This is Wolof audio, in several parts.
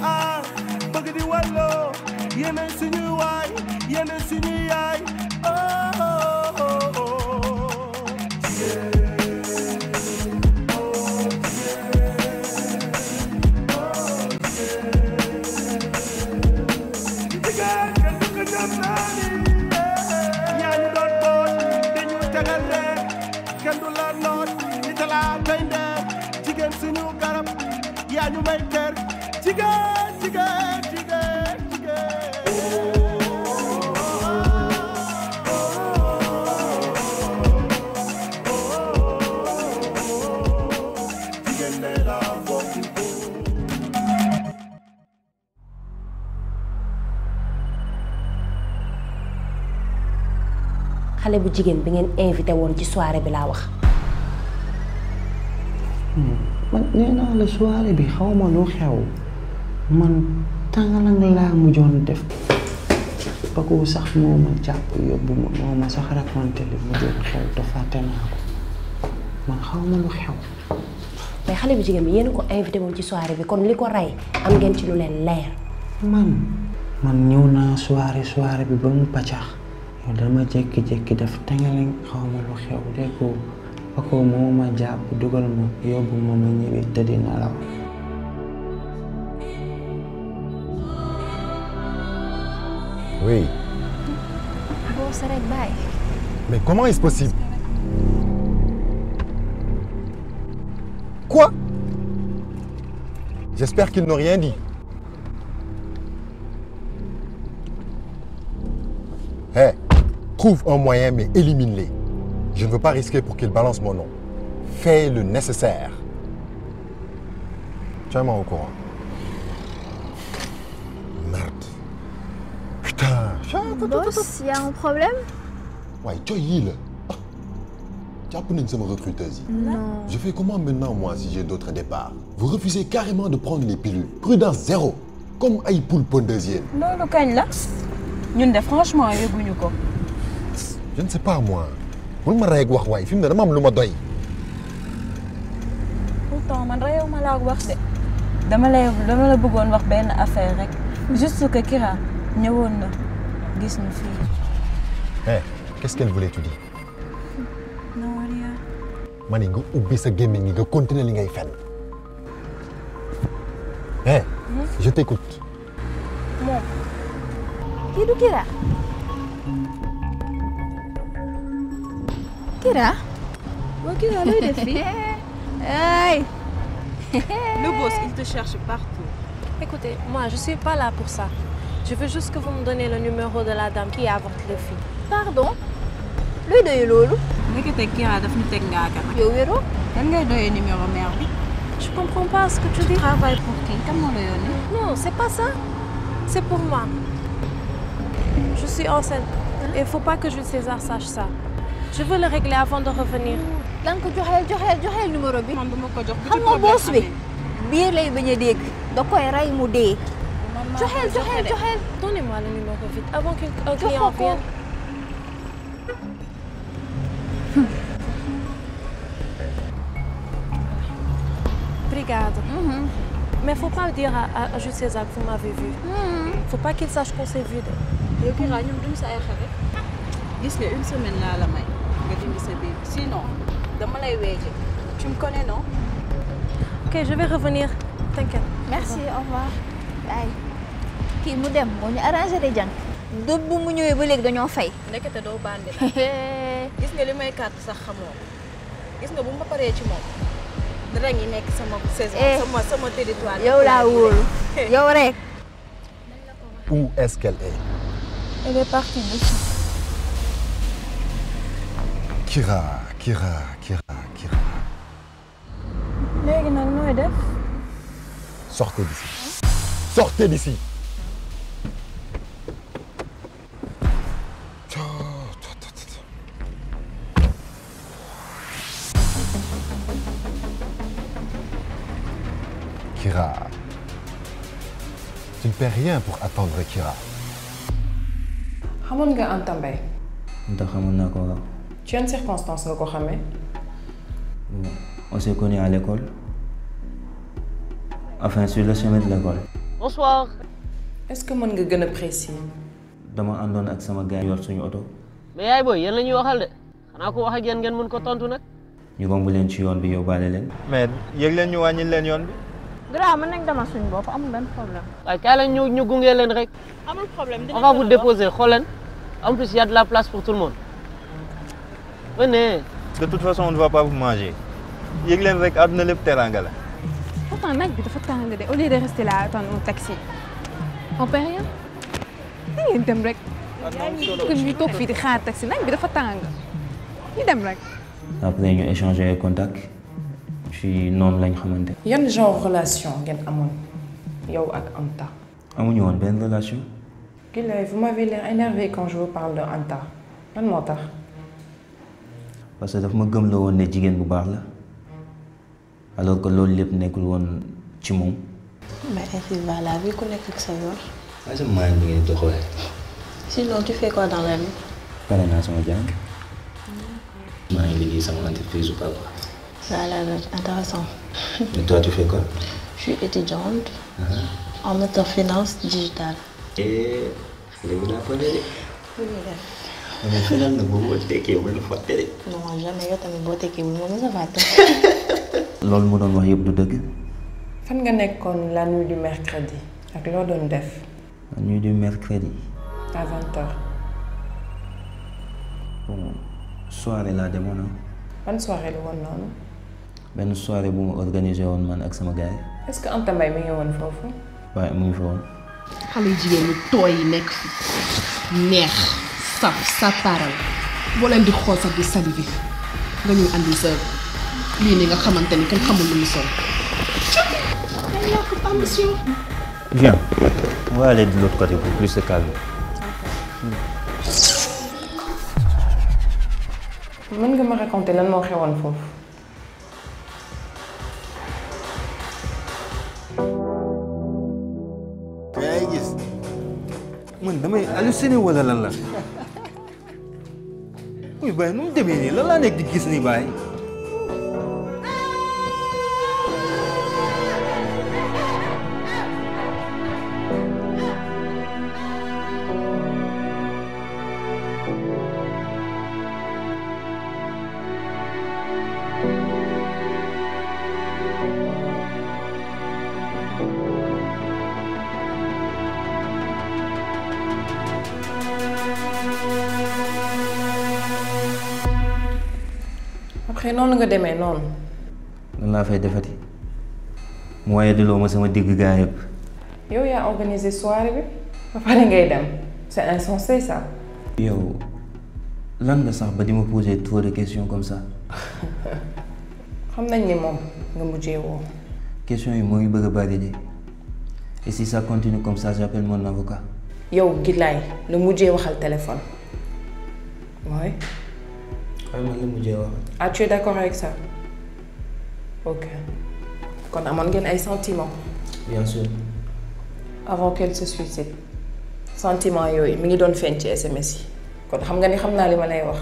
ah bëgg di walloo yéenay suñuy waay yéenay suñuy yaay oh oh oh oh jigéen kenn du ko ñam naa ni yaa ñu doon boot dañu tegal rek kenn du la noot di talaa koy ndeer jigéen suñu garab yaa ñu may kër jigéen jigéen jigéen jigéen jigéen ne la bokk xale bu jigéen bi ngeen invité woon ci soirée bi laa wax man nee naa la soirée bi xaw ma lu xew man tàngalang laa mujjoon def Paco sax moo ma jàpp yóbbu ma moo ma sax raconté li mujjoon xew te fàtte naa ko man xaw ma lu xew mais xale bu jigéen bi yéen a ko invité woon ci soirée bi kon li ko rey am ngeen ci lu leen leer man man ñëw naa soirée soirée bi ba mu paccax yow dama jékki-jékki def tàngalang xaw ma lu xew déggoo Paco moo ma jàpp dugal ma yóbbu ma ma ñibbi tëdd nelaw Oui. boo sa rek bàyyi Mais comment est-ce possible Quoi J'espère qu'ils n'ont rien dit. Hé, trouve un moyen mais élimine-les. Je ne veux pas risquer pour qu'ils balancent mon nom. Fais le nécessaire. Tiens-moi au courant. Merde. Putain. boss y a un problème Ouais, tu là. Ah. Tu as pris une somme recruteuse. non Je fais comment maintenant, moi, si j'ai d'autres départs Vous refusez carrément de prendre les pilules. Prudence zéro. Comme ay poule pondeusienne. loolu kañ la ñun de franchement yëguñu ko Je ne sais pas, moi. bul ma rey ak wax waay fi mu ne dama am lu ma doy. pourtant man réew ma laa wax de dama lay dama la bëggoon wax benn affaire rek juste que Kira ñëwoon na gis ñu fii Hé, qu'est-ce qu'elle voulait, tu dis non rien ma ne nga ubbi sa gémmiñ gi nga continuer li ngay fen. Hé, je t'écoute. moom kii du Kira Kira waa Kira looy def fii ay le boss il te cherche partout Écoutez, moi, je suis pas là pour ça. Je veux juste que vous me donnez le numéro de la dame qui avorte le fille. pardon looy doyee loolu nekkate Kira daf ñu teg ngaaka nag yow wéroo lan ngay doyee numéro mère bi Je comprends pas ce que tu dis. travail pour qui kan moo la yónni Non, c'est pas ça. C'est pour moi. Je suis enceinte. Et il faut pas que Jules César sache ça. Je veux le régler avant de revenir. lan ko joxeel joxeel joxeel numéro bi man duma ko jox xam nga boss bi biir lay bañ a dégg da koy rey mu dee joxeel joxeel joxeel Donnez-moi le numéro vite avant qu'un un Jox client ko ko. vienne. Brigade. Mais faut pas dire à, à, à Jules César que vous m'avez vu. Faut pas qu'il sache qu'on s'est vu. de- yow Kira ñun duñ sa ay xarit gis nga une semaine laa la may nga dindi sa biir sinon dama lay weeje tu me connais non Ok, je vais revenir. T'inquiète. merci au revoir bye kii mu dem moo ñu arrangé de jàng dëbb mu ñëwee ba léegi dañoo fay nekkate doo bandi nag gis nga li may kàtt sax xamoo gis nga bu ma paree ci moom dara ngi nekk sama saison Eh. sama sama territoire yow laa wóolu yow rek Où est-ce qu'elle est elle est partie d'ici Kira, Kira, Kira, Kira. léegi nag nooy def Sortez d'ici. Sortez d'ici. Kira. Tu ne paies rien pour attendre Kira. xamoon nga Anta Mbaye ndax xamoon naa ko waaw ci yan circonstance nga ko xamee on s'est connus à l'école enfin sur le chemin de l'école bonsoir. est-ce que mën nga gën a précis. dama àndoon ak sama gars yor suñu oto mais yaay booy yéen la ñuy waxal de xanaa ko wax ak yéen ngeen mën ko tontu nag. ñu romb leen ci yoon bi yóbbaale leen mais yëg leen ñu wàññil leen yoon bi. Gra mën nañ demal suñu bopp amul benn problème. waaye kaay leen ñu ñu gunge leen rek. amul problème on va vous déposer xool leen en plus il y a de la place pour tout le monde. venez. de toute façon on ne va pas vous manger yëg leen rek àdduna lépp teraanga la. Pourtant, naaj bi dafa tàng de au lieu de rester là attendre un taxi. on paie rien. da ngeen dem rek. que ñu toog fii di xaar taxi naaj bi dafa tàng. ñu dem rek. après ñu échanger ay contact ci noonu lañ xamante yan genre relation ngeen amoon yow ak Anta. amuñu woon benn relation Gilay, vous m'avez l'air énervé quand je vous parle de Anta. lan moo tax. parce que daf ma gëm la woon ne jigéen bu baax la alors que loolu lépp nekkul woon ci moom Mais ainsi va la vie, ku nekk ak sa yoon. waaye sama maa ngi ngeen doxalee Sinon, tu fais quoi dans la vie pare naa sama jàng maa ngi liggéey sama entreprise ou pas quoi Ça a l'air intéressant. mais toi tu fais quoi Je suis étudiante en auto-finance digitale. et xale bu daa ko de Lu ñuy def mais fenal na boobu boo tekkee mën na fàtte de Non, jamais yow tamit boo tekkee bu moom sa fàtte. loolu mu doon wax yëpp du dëgg fan nga nekkoon la nuit du mercredi ak loo doon def la nuit du mercredi à 20h. bon soirée laa demoon ah ban soirée la woon noonu. benn soirée bu ma organisé woon man ak sama gars yi est-ce que Anta Mbaye mi ngi woon foofu. waaye mu ngi fa woon xale yu jigéen ñi tooy yi nekk fi neex saf sàppaaral boo leen di xool sax di salivé nga ñuy andi sa lii ni nga xamante ni kenn xamul lu mu sol. ay yàq ambition. Viens, on va aller de l'autre côté pour plus de calme. mën nga ma raconter lan moo xewoon foofu. yaa ngi gis man damay halluciné wala lan la muy bàyyi nu mu demee nii lan laa nekk di gis nii bàyyi après noonu nga demee noonu. lan laa fay defati mu waaye diloo ma sama digg gaa yëpp yow yaa organisé soirée bi ba pare ngay dem c'est insensé ça. yow lan nga sax ba di ma poser trop de questions comme ça xam nañ ni moom nga mujjee woo. questions yi moo ngi bëgg a bari de et si ça continue comme ça j'appelle mon avocat yow Gilaay la mujjee waxal téléphone. mooy. xam nga la mujjee wax ah tu es d'accord avec ça. ok kon amoon ngeen ay sentiments. bien sûr avant qu'elle se suicide. sentiments yooyu mi ngi doon feeñ ci SMS yi. kon xam nga ni xam naa li ma lay wax.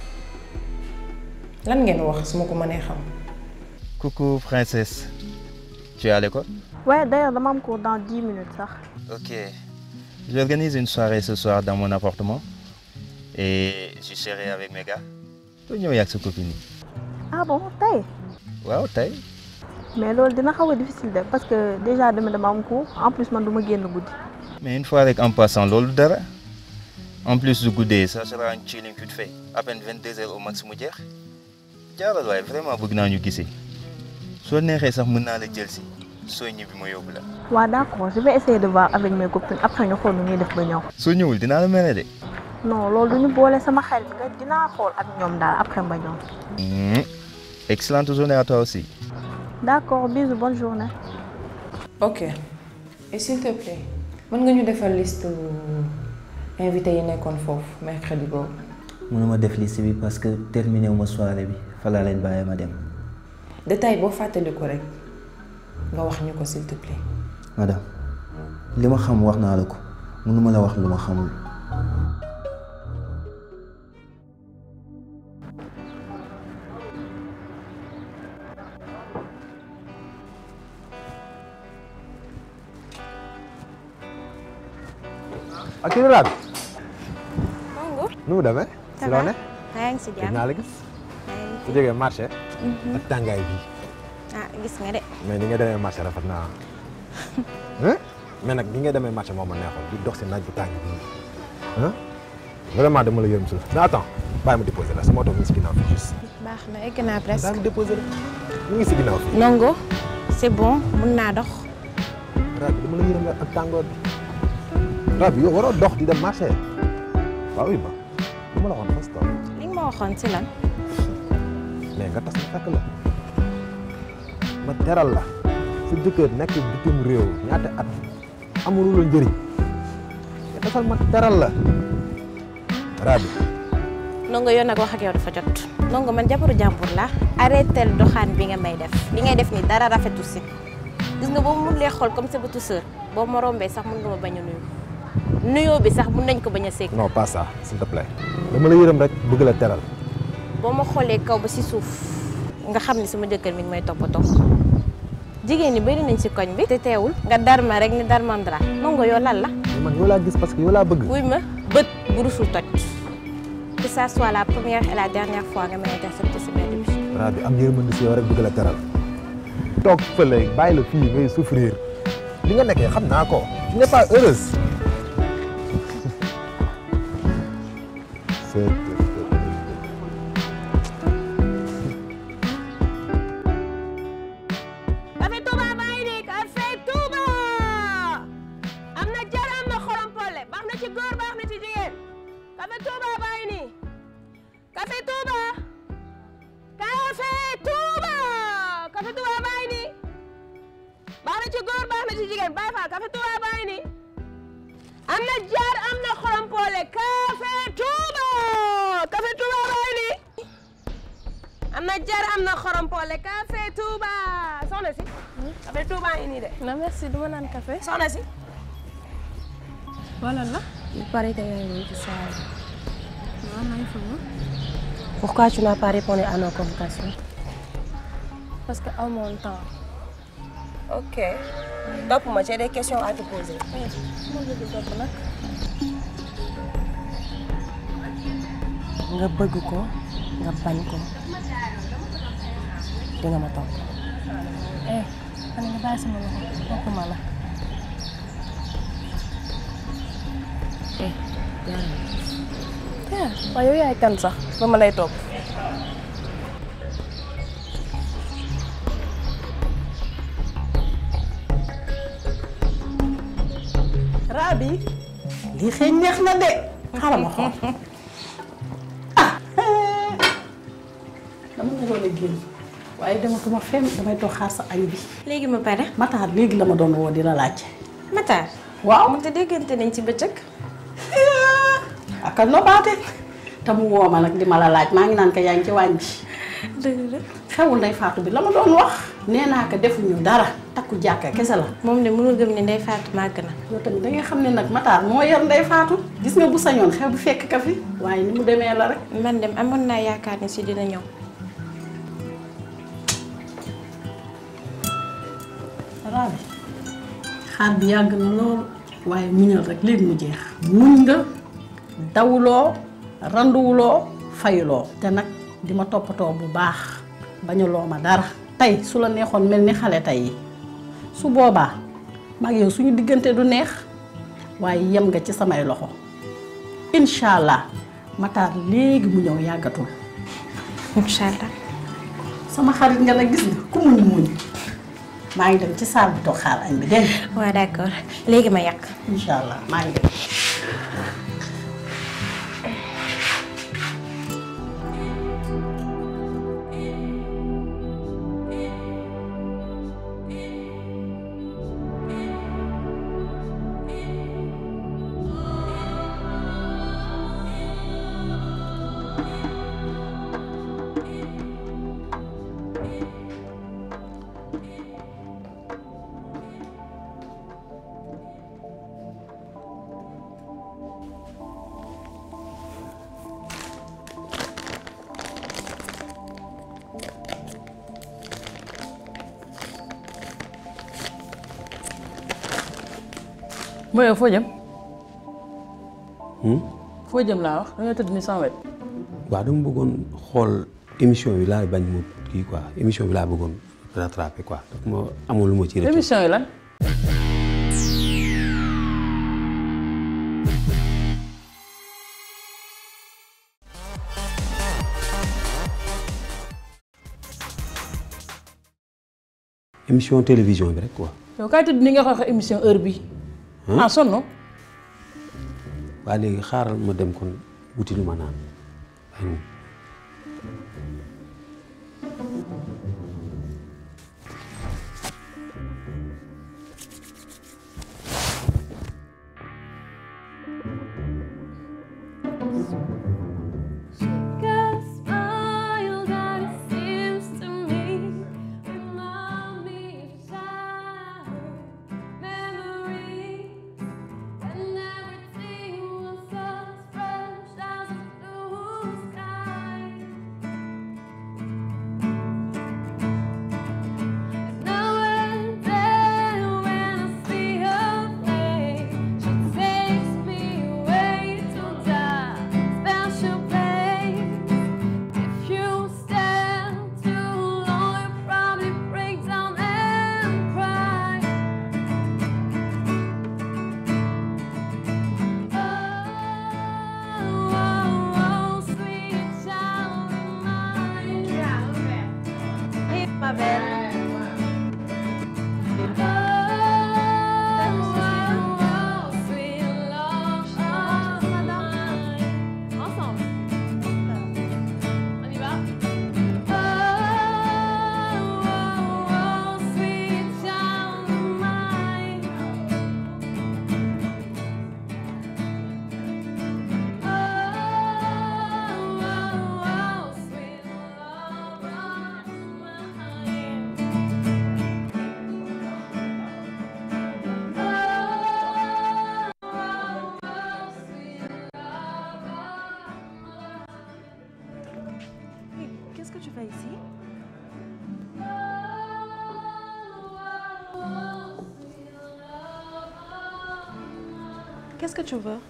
lan ngeen wax su ma ko mënee xam. Coucou princesse. Tu es à l'école Ouais, d'ailleurs, dama am cours dans 10 minutes sax. Ok. J'organise une soirée ce soir dans mon appartement. Et je serai avec mes gars. Tu ñëw yàgg sa copine yi. Ah bon, tey waaw tey. mais loolu dina xaw a difficile de parce que déjà demain dama am cours en plus man du ma génn guddi. Mais une fois rek en passant loolu dara. En plus du guddee ça sera un chilling vite fait. À peine 22 heures au max mu jeex. jaaral waaye vraiment bëgg naa ñu gisee. soo neexee sax mën naa la jël si. soo ñibbi ma yóbbu la. waaw d'accord je vais essayer de voir avec mes copines après ñu xool nu ñuy def ba ñëw. soo ñëwul dinaa la mere de. non loolu du ñu boole sama xel nga dinaa xool ak ñoom daal après ba ñëw. Mmh. Excellente journée à toi aussi. d'accord bisous bonne journée. ok et s'il te plaît mën nga ñu defal liste invité yi nekkoon foofu mercredi boobu. mënuma def liste bi parce que terminé wu ma soirée bi fa laa leen bàyyi ma dem détail boo fàttaliku rek nga wax ñu ko s'il te plaît. madame li ma xam wax naa la ko mënuma la wax lu ma xamul ak kii Rabi. Mongo. nu mu demee. Ça si va? loo ne. maa ngi si gis jàmm. naa la gis. su jógee marché. ak tàngaay bi. ah gis nga de. mais ni nga demee marché rafet naa ah. mais nag ni nga demee marché moo ma neexoon di dox si naaj bu tàng bii ah vraiment dama la yërëm si la mais attends bàyyi ma déposé la sama oto mi ngi si ginnaaw fii juste. baax na egg naa presque. bàyyi ma déposé la mi ngi si ginnaaw fii. Nongo c'est bon mun naa dox. Rabi dama la yërëm la ak tàngoor bi. Rabi yow waroo dox di dem marché waaw oui ba dama la waxoon fas tool li nga ma waxoon si lan. mais nga tas ma fekk la ma teral la sa jëkkër nekk bitim réew ñaata at amulu la njëriñ nga tasal ma teral la Rabi Nongo yow nag wax ak yow dafa jot. Nongo man jabaru jàmbur la arrêté doxaan bi nga may def li ngay def ni dara rafetu si gis nga boo mun lee xool comme sa bëtu sœur boo ma rombee sax mun nga ma bañ a nuyu nuyoo bi sax mun nañ ko bañ a seeg. non pas ça s'il te plaît dama la yërëm rek bëgg la teral boo ma xoolee kaw ba si suuf nga xam ni sama jëkkër mi ngi may toppatoo jigéen ñi bëri nañ si koñ bi te teewul nga dar ma rek ni dar mandra Nongo yow lan la man yow laa gis parce que yow laa bëgg wuy ma bët bu rusul toj que ça soit la première et la dernière fois nga may intercepté si mbedd bi Rabi am yërmande si yow rek bëgg la teral toog fële bàyyi la fii ngay souffrir li nga nekkee xam naa ko tu n'es pas heureuse c'est Café Touba baa ngi nii Café Touba am na jar am na xorom pole baax na ci góor baax na ci jigéen Café Touba baa ngi nii Café Touba Café Touba Café Touba baa ngi nii baax na ci góor baax na ci jigéen Baay Faal Café Touba baa ngi nii am na jar am na xorom pole Café Touba Café Touba baa ngi nii am na jar am na xorom pole Café Touba soxna si. Café Touba ngi nii de. non merci duma naan café. soxna si. wala la. Il paraît que yaa ngi ci salle. waaw maa ngi fa woon. Pourquoi tu n'as pas répondu à nos convocations parce que aw ma woon temps. ok. topp ma j'ai des questions à te poser. ma bëgg topp nag. nga bëgg ko nga bañ ko di nga ma topp. eh xanaa nga bàyyi sama loxo topp ma la. eh jaarale. ah waaye yow yaay kan sax ba ma lay topp. Rabi lii xëy neex na de xaaral ma xool ah dama naroon a génn waaye dematuma fenn damay toog xaar sa añ bi. léegi ma pare. Matar léegi la ma doon woo di la laaj. Matar. waaw te déggante nañ ci bëccëg. ak a nobaate te mu woo ma nag di ma la laaj maa ngi naan ko yaa ngi ci waañ bi. dëgg la. xewul ndey Faatu bi la ma doon wax. nee naa ko defuñu dara takku jàkka kese la. moom de mënul gëm ne ndey Faatu màgg na. yow tamit da nga xam ne nag Matar moo yar ndey Faatu. gis nga bu sañoon xew bi fekk ka fi. waaye ni mu demee la rek. man dem amoon naa yaakaar ne si dina ñëw. Rabi xaar bi yàgg na lool waaye muñal rek léegi mu jeex. muñ nga dawuloo randuwuloo fayuloo. te nag di ma toppatoo bu baax bañuloo ma dara. tey su la neexoon mel ni xale tey yi su boobaa mag yow suñu diggante du neex waaye yem nga ci samay loxo incha allah Matar léegi mu ñëw yàggatul. incha allah. sama xarit nga nag gis nga ku muñ muñ maa ngi dem ci saal bi toog xaar añ bi dégg nga. waaw d'accord léegi ma yàq. incha allah maa ngi dem. mooy foo jëm foo jëm laa wax dañoo tëdd ni sama wet waaw dama bëggoon xool émission bi laa bañ mu kii quoi émission bi laa bëggoon rattraper quoi daf ma amul lu ma ci rëcc. émission yi lan émission télévision bi rek quoi. yow kaay tëdd ni nga wax émission heure bi ah sonn waa léegi xaaral ma dem kon wuti lu ma naan. Ma belle. Ensemble. On y va Qu'est-ce que tu fais ici Qu'est-ce que tu veux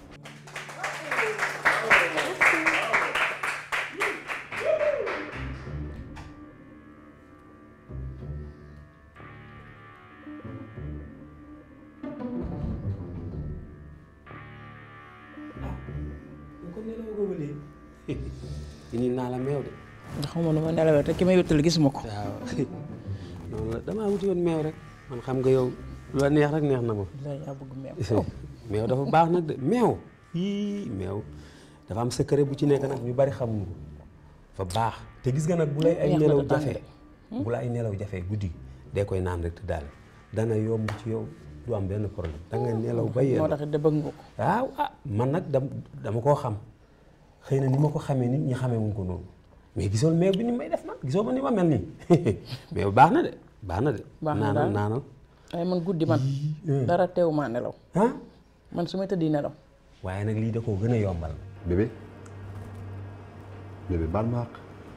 kon nelawoo ko ba léegi. indi naa la meew de. xaw ma nu ma nelawee te ki may wéttali gisuma ko waaw noonu la damaa wuti woon meew rek man xam nga yow lu la neex rek neex na ma. yaa bëgg meew meew dafa baax nag de meew yii meew dafa am secret bu ci nekk nag ñu bari xamuñu ko fa baax te gis nga nag bu lay ay Neex na nelaw te tàng jafe de. bu la ay nelaw jafe guddi dee koy naan rek te daal dana yomb ci yow du am benn problème da nga nelaw ba yéen moo tax it de bëgg nga ko waaw ah man nag dam dama koo xam xëy na ni ma ko xamee nit ñi xamee wuñ ko noonu mais gisoo meew bi ni may def man gisoo ma ni ma mel nii meew baax na de baax na de baax na naanal daal naanal ay man guddi man dara teewu maa nelaw man su may tëddi nelaw waaye nag lii da koo gën a yombal Bébé Bébé, balle ma àq.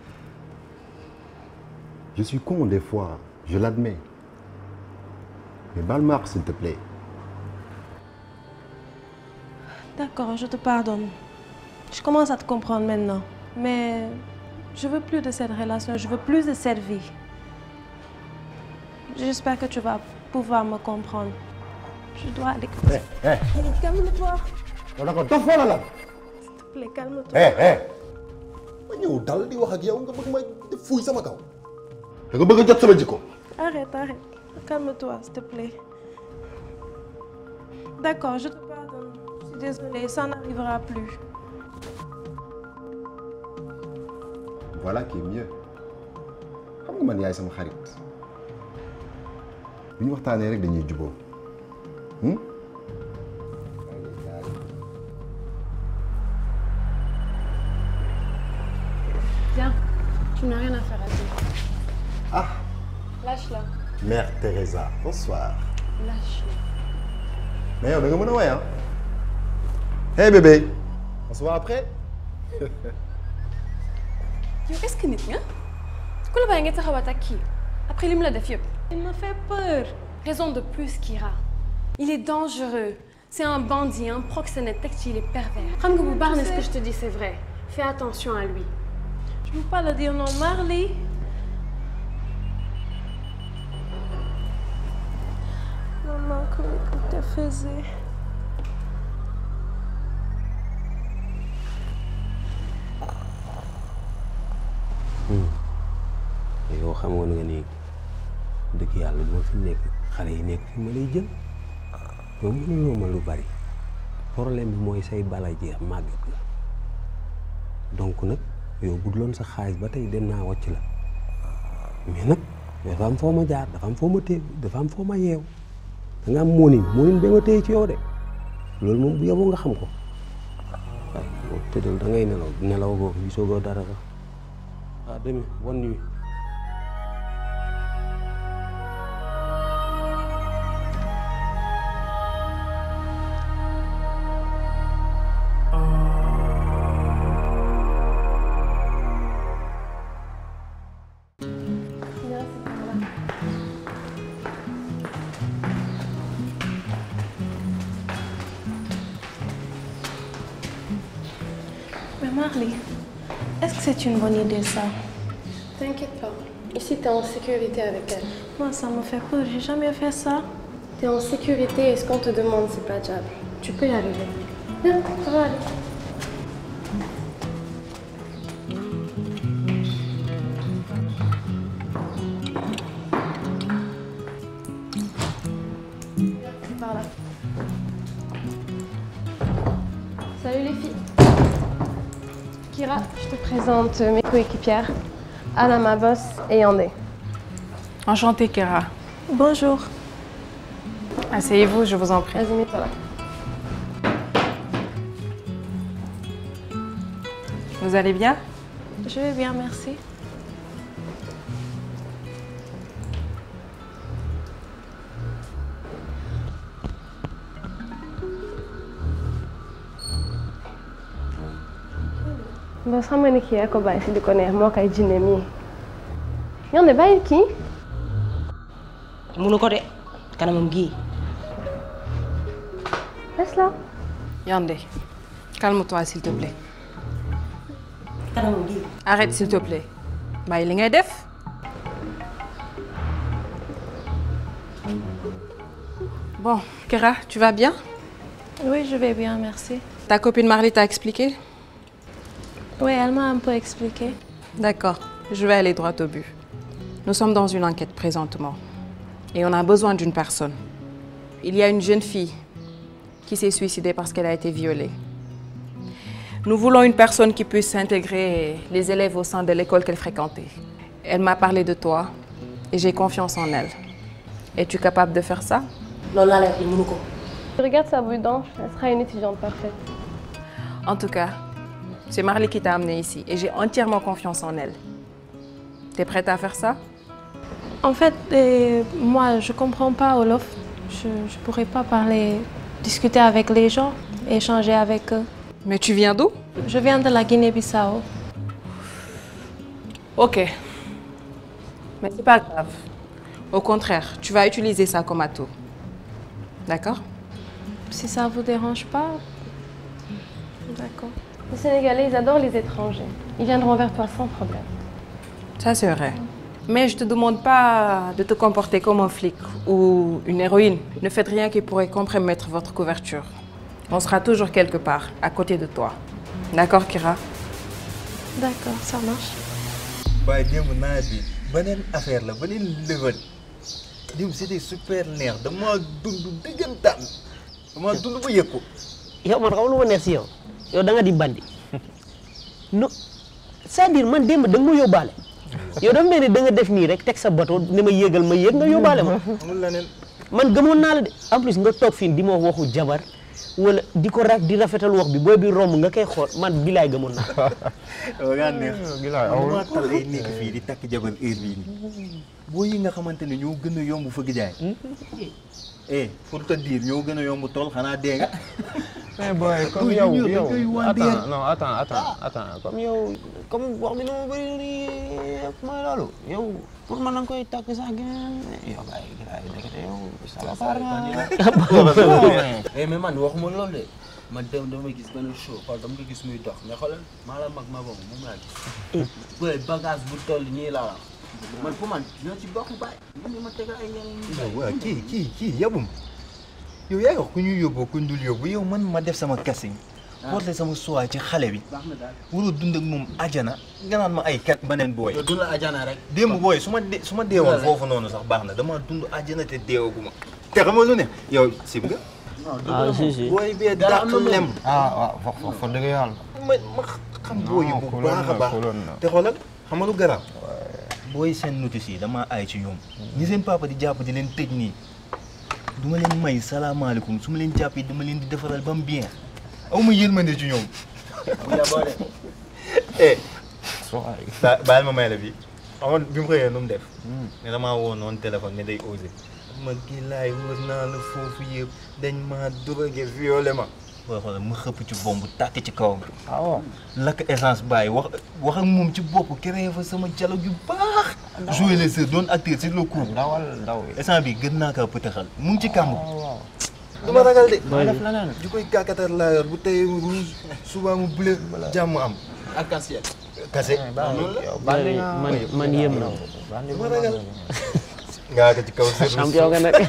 Je suis con des fois, je l'admets. Mais balle ma àq, s'il te plaît. D'accord, je te pardonne. Je commence à te comprendre maintenant. Mais je veux plus de cette relation, je veux plus de cette vie. J'espère que tu vas pouvoir me comprendre. Je dois aller. Eh, eh. Calme-toi. yow da nga dof wala lan S'il te plaît, calme-toi. eh eh ma ñëw dal di wax ak yow nga bëgg ma def fuuy sama kaw da nga bëgg a jot sama jikko Arrête, arrête. Calme-toi, s'il te plaît. D'accord, je te pardonne. Je suis désolée, ça n'arrivera plus. voilà qui est mieux xam nga man yaay sama xarit bu ñu waxtaanee rek dañuy juboo hmm? Viens, tu n'as rien à faire à dire. Ah Lâche-la. Mère Teresa bonsoir Lâche-la. mais yow da nga mën a woy ah hey bébé on se voit après yow est-ce que nit nga ku la bàyyi nga taxawaat ak kii après li mu la def yëpp. il me fait peur. raison de plus Kira il est dangereux C'est un bandit, un proxénète, textile et pervers. Xam nga bu baax ne ce que je te dis c'est vrai. Fais attention à lui. Je peux pas le dire non, Marley. Maman, comment que tu faisais yow xam nga nga ni dëgg yàlla moo fi nekk xale yi nekk fi ma lay jël yow mënuloo ma lu bari problème bi mooy say bala jeex màgget la donc nag yow budloon sa xaalis ba tey dem naa wàcc la mais nag dafa am foo ma jaar dafa am foo ma téye dafa am foo ma yeew da nga am moonin moonin ba ma téye ci yow de loolu moom bu yeboo nga xam ko waaye boo tëddal da ngay nelaw nelaw boobu gisoo goo dara sax ah demi bonne nuit Mais Marley, est-ce que c'est une bonne idée ça T'inquiète pas. Ici, t'es en sécurité avec elle. Moi, ça me fait peur. J'ai jamais fait ça. T'es en sécurité et ce qu'on te demande, c'est pas diable. Tu peux y arriver. Viens, ça va aller. C'est par là. Salut les filles. Kira, je te présente mes coéquipières. Anna, ma boss, et Yandé. Enchantée, Kira. Bonjour. Asseyez-vous, je vous en prie. Vas-y, mets-toi là. Vous allez bien Je vais bien, merci. boss xam nga ni kii yaa ko bàyyi si di ko neex moo koy jinne mii. Yandé bàyyi kii. munu ko de kanamam gii Laisse là. Yandé, calme-toi s'il te plaît. kanamam gii Arrête s'il te plaît. bàyyi li ngay def. Bon, Kira, tu vas bien Oui, je vais bien, merci. Ta copine Marley t'a expliqué Oui, elle m'a un peu expliqué. D'accord, je vais aller droit au but. Nous sommes dans une enquête présentement et on a besoin d'une personne. Il y a une jeune fille qui s'est suicidée parce qu'elle a été violée. Nous voulons une personne qui puisse intégrer les élèves au sein de l'école qu'elle fréquentait. Elle m'a parlé de toi et j'ai confiance en elle. Es-tu capable de faire ça loolu laa lay wax ni munu ko Regarde sa boule d'ange, elle sera une étudiante parfaite. En tout cas, c'est Marley qui t'a amenée ici et j'ai entièrement confiance en elle. T'es prête à faire ça En fait, euh, moi, je comprends pas Olof. Je ne pourrais pas parler, discuter avec les gens, échanger avec eux. Mais tu viens d'où Je viens de la Guinée-Bissau. Ok. Mais c'est pas grave. Au contraire, tu vas utiliser ça comme atout. D'accord Si ça vous dérange pas, d'accord. Les Sénégalais, ils adorent les étrangers. Ils viendront vers toi sans problème. Ça, c'est vrai. Mais je te demande pas de te comporter comme un flic ou une héroïne. Ne faites rien qui pourrait compromettre votre couverture. On sera toujours quelque part, à côté de toi. D'accord, Kira D'accord, ça marche. waaye démb nawet bi beneen affaire la beneen level démb c'était super neex dama dund dëggantaan dama dund ba yëg ko yow man xam lu ma neex si yow yow da nga di bandi no c'est-à-dire man démb da nga ma yóbbaale yow dafa mel ni da nga def nii rek teg sa bateau ni ma yéegal ma yéeg nga yóbbaale ma amul leneen man gëmoon naa la de en plus nga toog fii di ma waxu jabar wala di ko raf di rafetal wax bi booy bi romb nga koy xool man bilaay gëmoon naa dama ngaa neex gilaay man awul maa tal ay nekk fii di takk jabar heure bii nii boo yi nga xamante ne ñoo gën a yomb fëgg jaay eh pour te dire ñoo gën a yomb tool xanaa dee nga. mais boy comme Oui, yow ñun yow dañ koy wàndeer. attends non attends attends attends comme yow comme wax bi dama bëri nii mooy loolu yow pour man nga koy takk sax gën yow gars yi gars yi ndekete yow salafar nga eh mais man waxuma loolu de man dem dama gis benn show xool dama ko gis muy dox mais xoolal maa la mag ma boobu moom laa gis. boy bagage bu toll nii laa wax man pour man ñoo ci bokk baay man ni ma tegal ay ñeneen ñi. waaw kii kii kii yabum yow yaa ngi wax ku ñuy yóbboo ku ñu dul yóbbu yow man ma def sama casting porté sama choix ci xale bi baax na daal. waroo dund ak moom ajana nga naan ma ay kat beneen booy. yow dund la ajana rek. démb booy su ma dee su ma deewoon foofu noonu sax baax na dama dund ajana te deewaguma te xam nga lu ne yow sib nga. ah si si booy bee dàq lem. ah waaw wax wax fa dëgg yàlla ma ma xam booy yi bu baax a baax te xoolal xam nga lu garaaw booy seen notice yi dama aay ci ñoom ñi seen papa di jàpp di leen tëj nii du ma leen may salaamaaleykum su ma leen jàppee dama leen di defaral ba mu bien aw ma yërmande ci ñoom eh ba baal ma may la bi amoon bi mu xëyee nu mu def ne damaa woo noonu téléphone ne day osé ma gi laay wër naa la foofu yëpp dañ ma drogué violé ma booy xoolal ma xëpp ci bomb tàkk ci kawam waaw lakk essence bàyyi wax wax ak moom ci bopp créé fa sama dialogue yu baax joué les sœurs doon acteur sur le coup dawal daw essence bi gën naa kaa pëtaxal mu ngi ci kàmb du ma ragal de Mooy def leneen. ju koy kàkkatar laa yor bu tey mu rouge suba mu bleu jàmm am arc-en-ciel. kase bandi nga man man yéem na du ma ragal ngaa ko ci kaw sër champion nga nag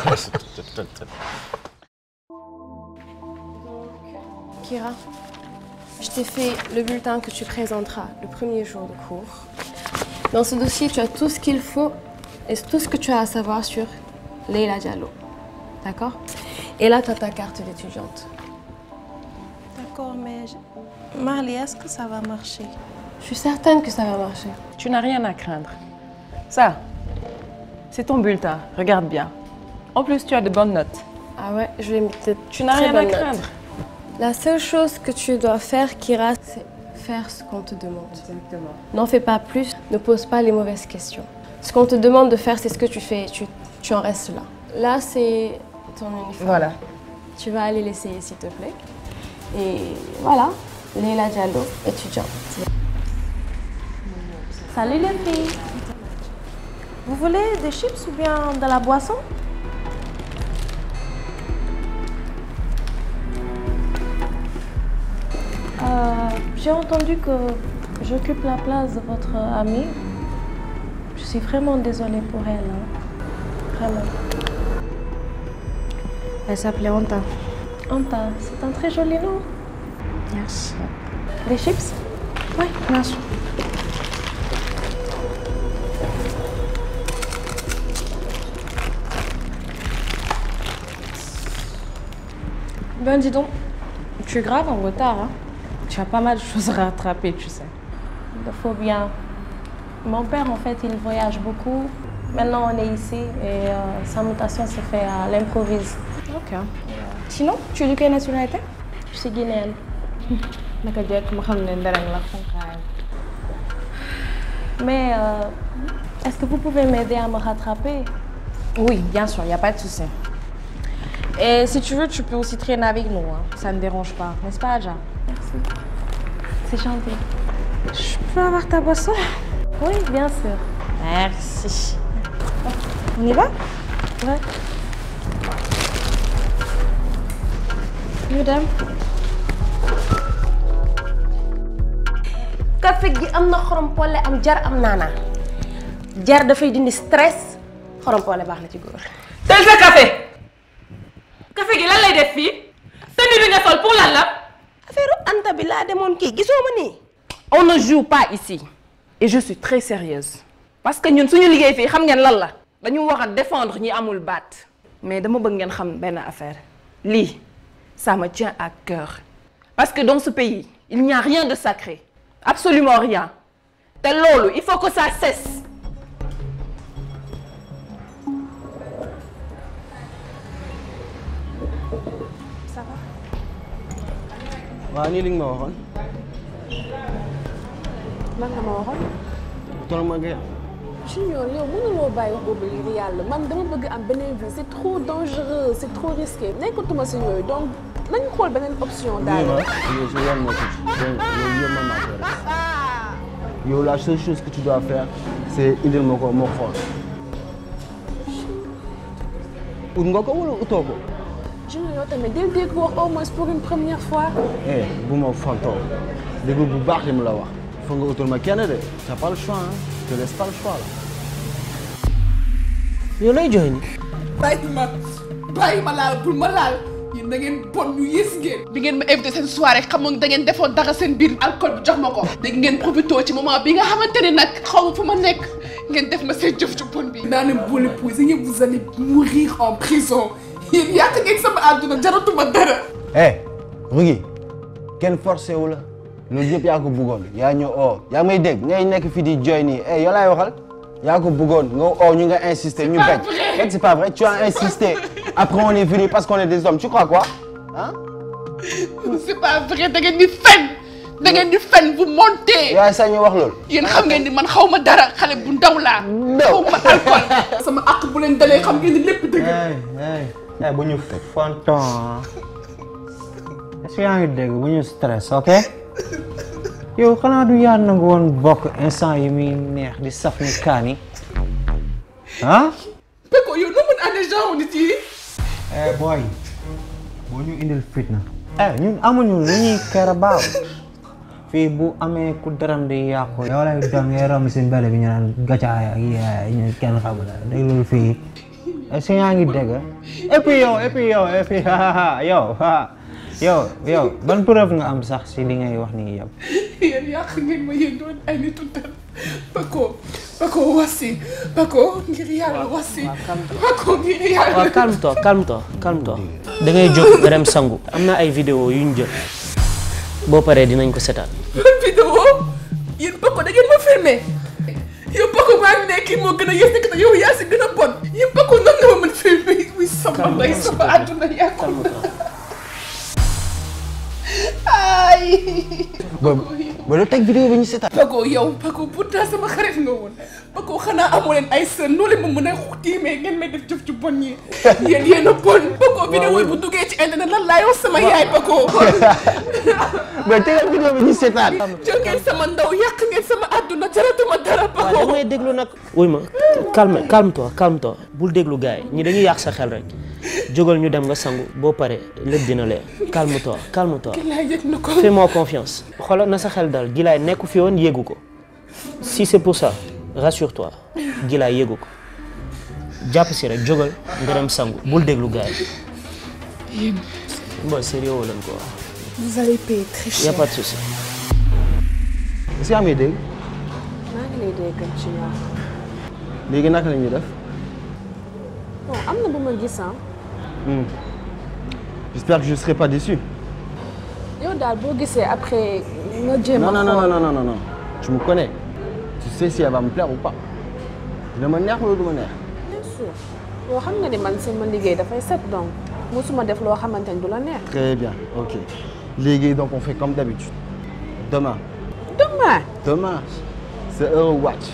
Kira, je t'ai fait le bulletin que tu présenteras le premier jour de cours. Dans ce dossier, tu as tout ce qu'il faut et tout ce que tu as à savoir sur Leila Diallo. D'accord Et là, tu as ta carte d'étudiante. D'accord, mais je- Marley, est-ce que ça va marcher Je suis certaine que ça va marcher. Tu n'as rien à craindre. Ça, c'est ton bulletin. Regarde bien. En plus, tu as de bonnes notes. Ah ouais, je vais mettre de Tu n'as très rien à bonnes notes. craindre. La seule chose que tu dois faire, Kira, c'est faire ce qu'on te demande. Exactement. N'en fais pas plus, ne pose pas les mauvaises questions. Ce qu'on te demande de faire, c'est ce que tu fais, tu, tu en restes là. Là, c'est ton uniforme. Voilà. Tu vas aller l'essayer, s'il te plaît. Et voilà, Leila Diallo, étudiante. Salut les filles. Vous voulez des chips ou bien de la boisson Euh, J'ai entendu que j'occupe la place de votre amie. Je suis vraiment désolée pour elle. hein. Vraiment. Elle s'appelait Anta. Anta, c'est un très joli nom. Merci. Des chips Oui, bien sûr. Ben dis donc, tu es grave en retard. Hein? Tu as pas mal de choses à rattraper, tu sais. Il faut bien. Mon père, en fait, il voyage beaucoup. Maintenant, on est ici et euh, sa mutation se fait à l'improvise. Ok. Sinon, tu es de quelle nationalité Je suis guinéenne. Naka jekk ma xam ne ndereng la xonqaay. Mais euh, est-ce que vous pouvez m'aider à me rattraper Oui, bien sûr, il n'y a pas de souci. Et si tu veux, tu peux aussi traîner avec nous. Hein. Ça ne dérange pas, n'est-ce pas, Adja Merci. C'est gentil. Je peux avoir ta boisson Oui, bien sûr. Merci. On y va Ouais. Madame café gi am na xorom polle am jar am naana jar dafay dindi stress xorom polle baax na ci góor. tel sa café café gi lan lay def fii tenue bi nga sol pour lan la affaire Anta bi laa demoon kii gisoo ma nii. On ne joue pas ici. Et je suis très sérieuse. Parce que ñun suñu liggéey fii xam ngeen lan la. dañu war a défendre ñi amul baat. mais dama bëgg ngeen xam benn affaire lii ça me tient à cœur. parce que dans ce pays il n'y a rien de sacré. absolument rien. te loolu il faut que ça cesse. Ça va waaw nii li nga ma waxoon lan nga ma waxoon tol ma gën Junior yow mënuloo bàyyi wax boobu ngir yàlla man dama bëgg am beneen vie c'est trop dangereux c'est trop risqué nekkatuma si yooyu donc nañu xool beneen option daal. yow si yoon moo tuuti yow yow mën naa ko rek yow la seule chose que tu dois faire c'est indil ma ko moo xool ut nga ko wala utoo ko Junior yow tamit del dégg wax au moins pour une première fois. eh bu ma fontoo dégg bu baax li mu la wax foog nga utal ma kenn de t'as pas le choix hein je te laisse pas le choix là yow lay jooy ni bàyyi ma bàyyi ma laal bul ma laal yéen da ngeen bon ñu yées ngeen. bi ngeen ma invité seen soirée xamoon da ngeen defoon dara seen biir alcool bi jox ma ko. dégg ngeen profité ci moment bi nga xamante ne nag xaw ma fu ma nekk ngeen def ma seen jëf ju bon bi. naa ne boo l'épousez yëpp vous allez mourir en prison yéen yàq ngeen sama àdduna jaratuma dara. eh Rougui kenn forcé wu la loolu yëpp yaa ko bëggoon yaa ñëw oo yaa may dégg ngay nekk fii di jooy nii eh yow laay waxal yaa ko bëggoon nga oo ñu nga insister ñu bañ fekk c'est pas vrai tu as insisté après on est venu parce qu'on est des hommes tu crois quoi ah c'est pas vrai da ngeen di fen da ngeen di fen vous montez. yaay sañ ñu wax loolu yéen xam ngeen ni man xaw ma dara xale bu ndaw laa. xaw ma alcool. sama àq bu leen dalee xam ngeen ni lépp dëgg. eh bu ñu fonton est-ce que yaa ngi dégg bu ñu stress ok yow xanaa du yaa nangu woon bokk instant yi muy neex di saf ni kaani ah Peko yow noo mën a àndee genre nit yi. eh boy boo ñu indil fitna eh ñun amuñu lu ñuy kër baaw fii bu amee ku daram di yàqu yow lay doon ngay romb si mbele bi ñu naan gacaay ak yaay ñu kenn xamul dégg loolu fii est-ce que yaa ngi dégg et puis yow et puis yow et puis yow yow yow ban preuve nga am sax si li ngay wax nii yëpp yéen yàq ngeen ma yéen doon ay nitu dara. Peko Peko wasi Peko ngir yàlla wasi. Peko ngir yàlla. waaw calme toi calme toi calme toi da ngay jóg nga dem sangu am na ay vidéo yu ñu jël boo paree dinañ ko setaan ban vidéo yéen Peko da ngeen ma filmé. yow Peko maa ngi nekk kii moo gën a yées nekk te yow yaa si gën a bon. yéen Peko nan nga ma mën filmé oui sama ndey sama àdduna yàqu na. ay. ba ba la teg vidéo bi ñu seetaan Peko yow Peko pourtant sama xarit nga woon Peko xanaa amoo leen ay sën noo leen ma mën a tiimee ngeen may def jëf ci bon yi yéen yéen a bon Peko vidéo yi bu duggee ci internet lan laay wax sama yaay Peko mais tegal vidéo bi ñu seetaan jël ngeen sama ndaw yàq ngeen sama àdduna jaratuma dara waaw Peko damay déglu nag wuy ma calme calme toi calme toi bul déglu gars yi ñi dañuy yàq sa xel rek jógal ñu dem nga sangu boo paree lépp dina leer calme toi calme toi laa yëg na ko fais-moi confiance xoolal na sa xel dal gilaay nekku fi woon yéegu ko si c'est pour ça rassure-toi gilaay yéegu ko jàpp si rek jógal nga dem sangu bul déglu gars yi yéen bon sérieux lañ ko wax vous allez payer très y a cher pas de souci est-ce que yaa may dégg maa ngi lay dégg Junior léegi naka la ñuy def bon am na bu ma gis ah Hmm. j'espère que je serai pas déçu yow daal boo gisee après nga jéem a non non non xool. non non non non tu me connais tu sais si elle va me plaire ou pas dina ma neex wala du ma neex bien sûr yow xam nga ni man sama liggéey dafay set donc musuma def loo xamante ni du la neex. très bien ok léegi donc on fait comme d'habitude demain demain. demain c'est heure wàcc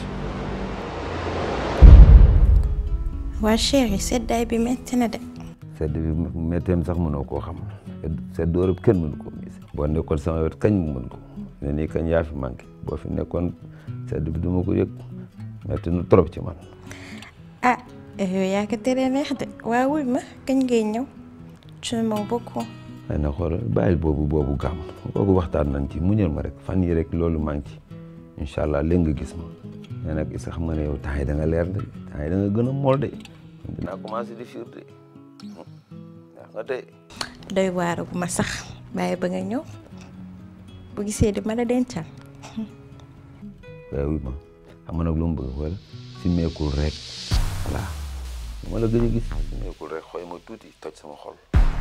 waa chéri seddaay bi metti na de sedd bi métteem sax mënoo koo xam sedd Europe kenn mënu ko gis boo nekkoon sama wet kañ mu mën ko ne nii kañ yaa fi manqué boo fi nekkoon sedd bi duma ko yëg métti na trop ci man ah yow yaa ko teree neex de waa wuy ma kañ ngay ñëw tu m'aimes beaucoup xëy na xoolal bàyyil boobu boobu gàmm boobu waxtaan nañ ci muñal ma rek fan yi rek loolu maa ngi ci incha allah léegi nga gis ma mais nag is xam nga ne yow temps yi da nga leer de temps yi da nga gën a mool de dinaa commencé di fiir de ndax nga tey doy waaru bu ma sax bàyyi ba nga ñëw bu gisee di ma la dencal waaye wuy ma xam nga nag lu mu bëgg wala si meekul rek voilà ma la gëj a gis si meekul rek xooy ma tuuti toj sama xol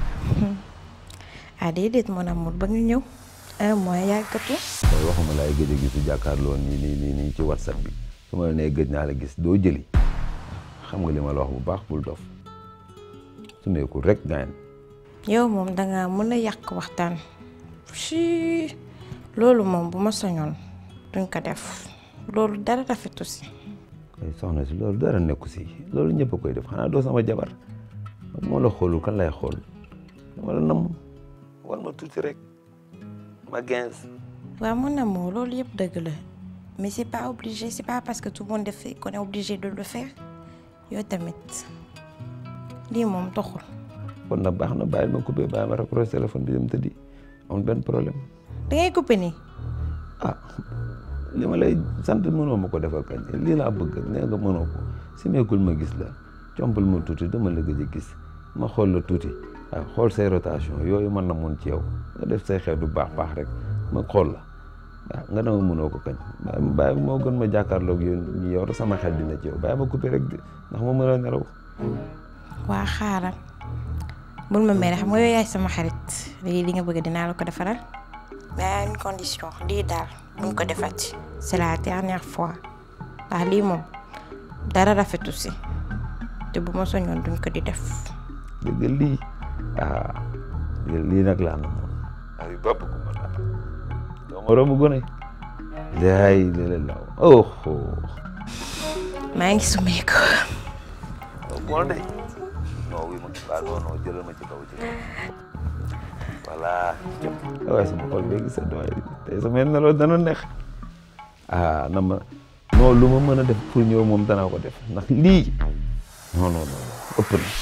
ah déedéet mon amour ba nga ñëw un mois yàggatu tey waxuma laay gëj a gis su jàkkaarloo nii nii nii nii ci whatsapp bi su ma la nee gëj naa la gis doo jëli xam nga li ma la wax bu baax bul dof su meekul rek gaañ yow moom danga mën a yàq waxtaan si loolu moom bu ma soñoon duñ ko def loolu dara rafetu si ay soxna si loolu dara nekku si loolu ñëpp a koy def xanaa doo sama jabar moo la xoolul kan lay xool dama la nam wal ma tuuti rek ma quinze waaw mon amour loolu yëpp dëgg la mais c'est pas obligé c'est pas parce que tout le monde le fait qu'on est obligé de le faire yow tamit lii moom toxul kon nag baax na bàyyil ma coupé bàyyi ma raccroché téléphone bi dem tëddi amul benn problème da ngay coupé nii ah li ma lay sant mënoo ma ko defal kañ lii laa bëgg nee nga mënoo ko si meekul ma gis la compal ma tuuti dama la gëj a gis ma xool la tuuti waaw xool say rotation yooyu mën na mun ci yow nga def say xew du baax baax rek ma xool la waaw nga dama mënoo ko kañ bàyyi bàyyi moo gën ma jàkkaarloog yow ñu yow sama xel dina ci yow bàyyi ma coupé rek ndax ma mën a nelaw waa xaaral bul ma mere xam nga yow yaay sama xarit lii li nga bëgg dinaa la ko defaral mais à une condition lii daal buñ ko defati c'est la dernière fois ndax lii moom dara rafetu si te bu ma soñoon duñ ko di def dëgg lii ah lii nag laa na moom ay bopp ku ma daal doo ma romb gone laay lele law oh maa ngi sumee ko bon de non oui ma baa non non jëlal ma ci kaw ci kaw voilà waaye sama xol bee gis sa doy tey sama nelaw dana neex ah na ma non lu ma mën a def pour ñëw moom danaa ko def ndax lii non non non ëpp na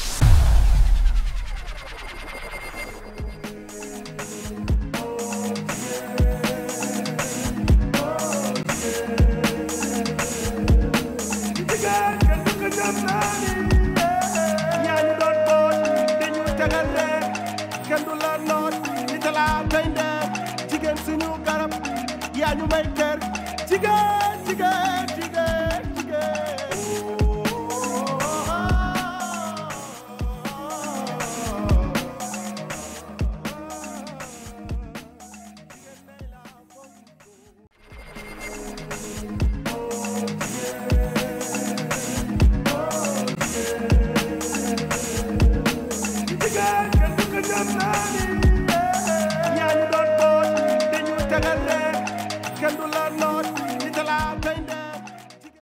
yaa ñu doon boot dañu tegal rek kenn du la noot di talaa tey ndeer jigéen suñu garab yaa ñu may kër jigéen jigéen jigéen jigéen jigéen